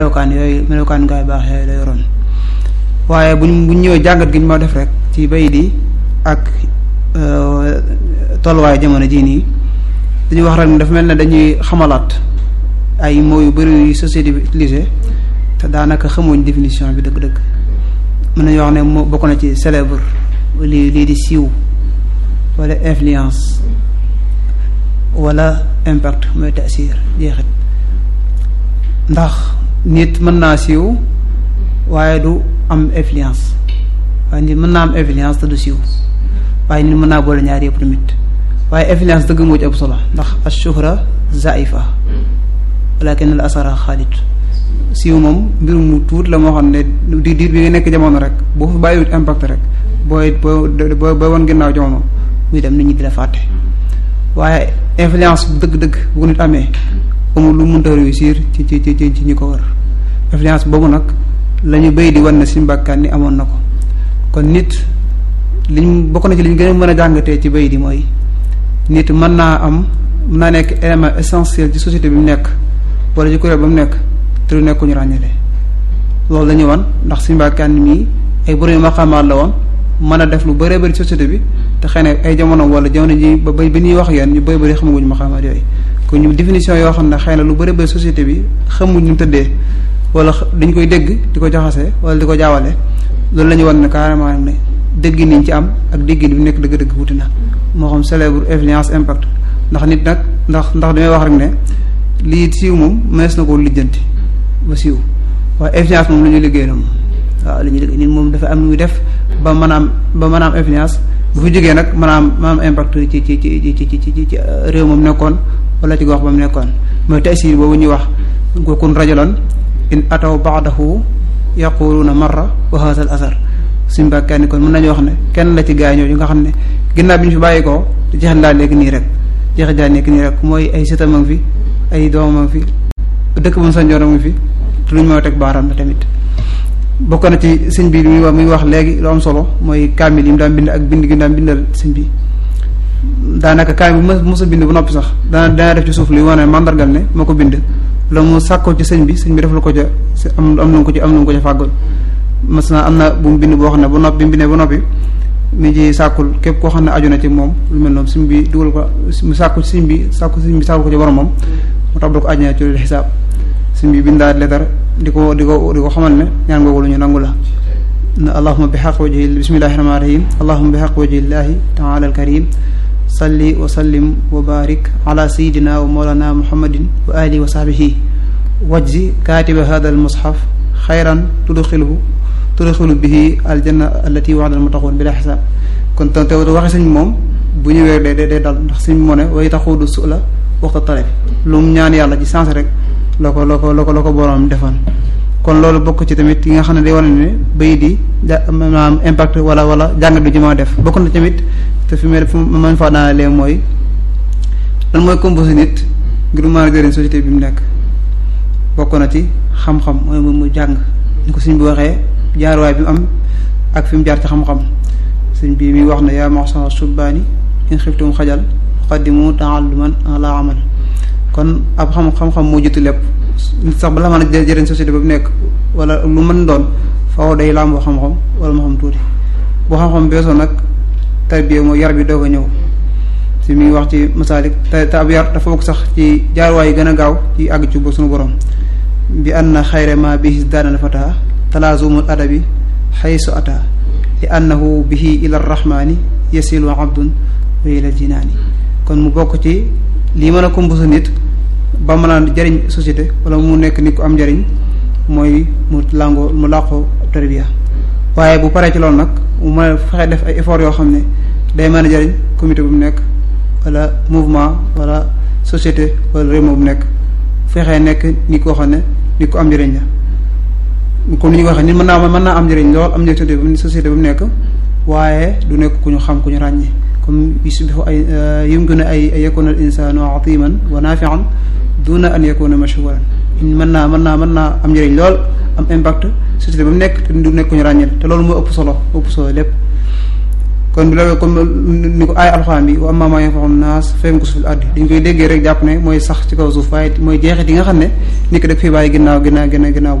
melokaan yooyu melokaan gaay baax yooyu la yoroon waaye buñ buñ ñëwee jàngat gi ñu ma def rek ci bay di ak tolluwaay jamono jii nii dañuy wax rek ne dafa mel ne dañuy xamalaat ay mots yu bëri yu société bi utilisé te daanaka xamuñ définition bi dëgg-dëgg mën nañu wax ne moo bokk na ci célèbre lii lii di siiw wala influence wala impact mooy tasir jeexit ndax nit mën naa siiw waaye du am influence waaye nit mën naa am influence te du siiw waaye nit mën naa boole ñaar yëpp tamit waaye influence dëgg moo ci ëpp solo ndax ashuhra zaifa walakin al asara xaalit siiw moom mbir mu tuut la moo xam ne di diir bi nga nekk jamono rek boo fi bàyyiwut impact rek booy boo booy wan ginnaaw jamono muy dem nit ñi di la fàtte waaye influence dëgg-dëgg bu ko nit amee amul lu mënta réussir ci ci ci ci ñi ko wër influence boobu nag la ñu béy di wan ne suñu bàkkaan ni amoon na ko kon nit liñ bokk na ci liñ gën a mën a jàngatee ci béy di mooy nit mën naa am mën naa nekk élément essentiel ci société bi mu nekk wala ci kuréel ba mu nekk te du nekk ñu ràññale loolu la ñu wan ndax suñu bàkkaan mii ay borom maqaamaat la woon mën a def lu bëree bëri société bi te xëy na ay jamono wala jamono ji ba ba ñuy wax yéen ñu bëri bëri xamaguñu maqaamaat yooyu kon ñu définition yoo xam ne xëy na lu bëri bëri société bi xamuñ ñu tëddee wala dañ koy dégg di ko jaxase wala di ko jaawale loolu la ñu wan ne carrément ne dégg niñ ci am ak dégg bi nekk dëgg-dëgg wuti na moo xam célèbre influence impact ndax nit nag ndax ndax damay wax rek ne lii siiw moom mënees na koo lijjanti ba siiw waaye influence moom la ñuy liggéey la moom waaw li ñuy liggéey nit moom dafa am lu muy def ba mën a am ba mën a am influence bu fi jógee nag mën a am mën a am impact ci ci ci ci ci ci ci réew moom nekkoon wala ci gox ba mu nekkoon mooy tasir boobu ñuy wax kun rajulan in ataw baadahu yaquluna marra wa hadha al asar suñu bàkkaani kon mën nañu wax ne kenn la ci gaa ñooñu nga xam ne ginnaaw bi ñu fi bàyyi ko jeexit laa nekk nii rek jeexit laa nekk nii rek mooy ay sëtam a ngi fi ay doomam a ngi fi dëkk bu mu sanjoon a ngi fi te luñ moo teg baaraam la tamit bokk na ci sëñ bi muy wax muy wax léegi lu am solo mooy kaamil yi mu daan bind ak bind gi mu daan bindal sëñ bi daanaka kaamil bu mos a bind ba noppi sax dana dana def ci suuf luy wane mandargal ne moo ko bind la mu sàkkoo ci sëñ bi sëñ bi def la ko ca am am na ko ci am na ko ca fàggal mas na am na bu mu bind boo xam ne ba noppi bi mu bindee ba noppi mi ci sàkkul képp koo xam ne aju na ci moom lu mel noonu sëñ bi dugal ko mu sàkku sëñ bi sàkku sëñ bi sàkku ko ci borom moom mu tax ko aju na ci xisaab sëñ bi bindaat leetar di ko di ko di ko xamal ne ñaan googu lu ñu nangu la na allahuma bi xaq wajhi bismillahi rahmani rahim allahuma bi xaq wajhillahi taala al karim salli wa sallim wa barik ala sayidina wa mawlana muhammadin wa alihi wa sahbihi wajzi katiba hada al mushaf xayran tudxilhu tudxilu bihi aljanna allati waxda al mutaxoon bila xisaab kon te te waxe sëñ moom bu ñëwee day day dal ndax sëñ moo ne way taxudu su la waxta taleb lu mu ñaan yàlla ci sens rek la ko la ko la ko la ko boroom defoon kon loolu bokk ci tamit yi nga xam ne day wane ne bay di ja maanaam impact wala wala jàngat bi ci ma def bokk na tamit te fi mu fu man faa daanalee mooy lan mooy composé nit ngir mën a jëriñ société bi mu nekk bokk na ci xam-xam mooy mu jàng ni ko suñ bi waxee jaaruwaay bi mu am ak fi mu jaar ci xam-xam suñ bi mi wax ne yaa maxsara subbaani in xiftum xajal qaddimu taalluman ala amal kon ab xam xam-xam moo jiitu lépp nit sax bala mën a jëriñ société ba mu nekk wala lu mën doon faaw day làmboo xam-xam wala moo xam tuuti boo xam-xam beesoo nag tarbiya mooy yar bi doog a ñëw si mi ngi wax ci masaalik te te ab yar dafa bokk sax ci jaarwaay yi gën a gaaw ci àgg ci ba suñu borom bi anna xayra ma bihi daanal fata talaazumul adabi xaysu ata li annahu bihi ila rahmani yasilu abdun wa ila jinaani kon mu bokk ci lii mën a composé nit ba mën a jëriñ société wala mu nekk nit ku am njëriñ mooy mu làngoo mu làqoo tarbiya waaye bu paree ci loolu nag mu mën a fexe def ay effort yoo xam ne day mën a jëriñ comité bu mu nekk wala mouvement wala société wala réew bu mu nekk fexee nekk nit koo xam ne nit ku am njëriñ la comme ni ñu ko waxee nit mën naa mën naa am njëriñ lool am njëriñ bu société bu mu nekk waaye du nekk ku ñu xam ku ñu ràññee comme yusbihu ay yumkinu ay ay yakuna al insanu atiman wa nafian duna an yakuna mashhuran mën naa mën naa mën naa am njëriñ lool am impact société ba mu nekk te du nekk ku ñu ràññeel te loolu moo ëpp solo ëpp solo lépp kon bi loolu comme ni ko aay alxuraan bi wa ammaa maa yanfa'u naas fa yamkusu fil ardi dañ koy déggee rek jàpp ne mooy sax ci kaw suuf waaye mooy jeexit yi nga xam ne nit ki daf fi bàyyi ginnaaw ginnaaw ginnaaw ginnaaw